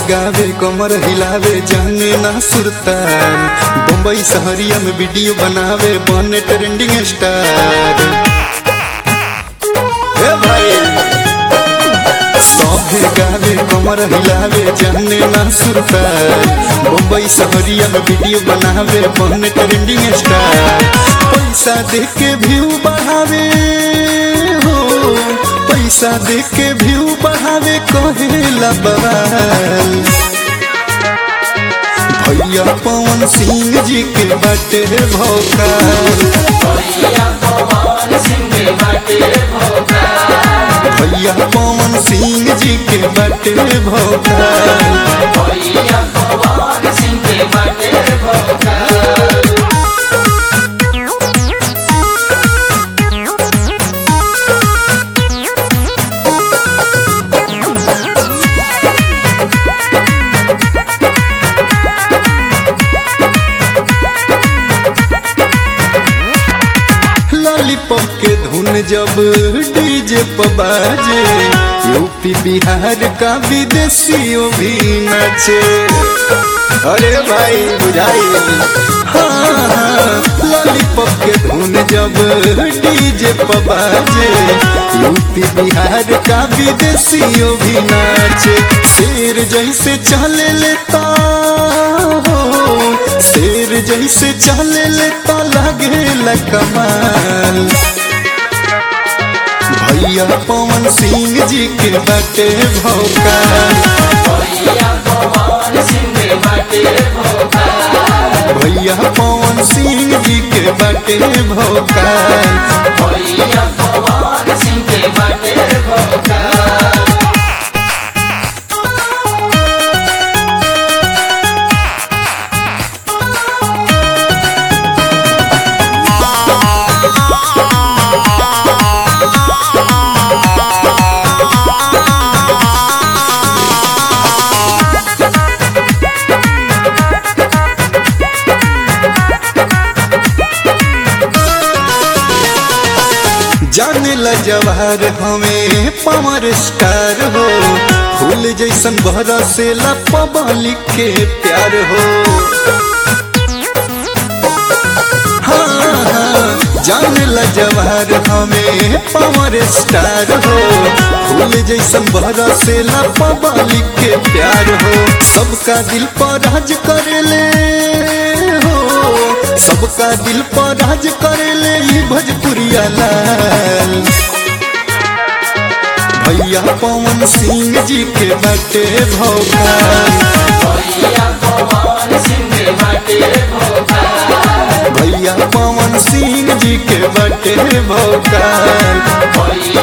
गावे कमर हिलावे जाने ना सुरतार बम्बई शहरिया में वीडियो बनावे बने ट्रेंडिंग स्टार ए भाई सभे गावे कमर हिलावे जाने ना सुरतार बम्बई शहरिया में वीडियो बनावे बने ट्रेंडिंग स्टार पैसा दे के व्यू बढ़ावे हो पैसा दे के व्यू बढ़ावे कहेला बवाल भैया पवन सिंह जी के बाटे भौकाल भैया पवन सिंह जी के बाटे भौकाल लॉलीपॉप के धुन जब डीजे पर बाजे यूपी बिहार का विदेशियों भी नाचे अरे भाई बुझाई हाँ लॉलीपॉप के धुन जब डीजे पर बाजे यूपी बिहार का विदेशियों भी नाचे शेर जैसे चले लेता हो शेर जैसे चले लेता लगे कमाल भैया पवन सिंह जी के बाटे भौकाल भैया पवन सिंह जी के बाटे भौकाल जाने ला जवाहर हमें पावर स्टार हो फूल जैसन बहरा से ला पब्लिक के प्यार हो हाँ, हाँ, जाने ला जवाहर हमें पावर स्टार हो फूल जैसन बहरा से ला पब्लिक के प्यार हो सबका दिल पर राज करेले हो सबका दिल पर राज करेले ई भोजपुरिया लाल भैया पवन सिंह जी के बाटे भौकाल भैया पवन सिंह जी के बाटे भौकाल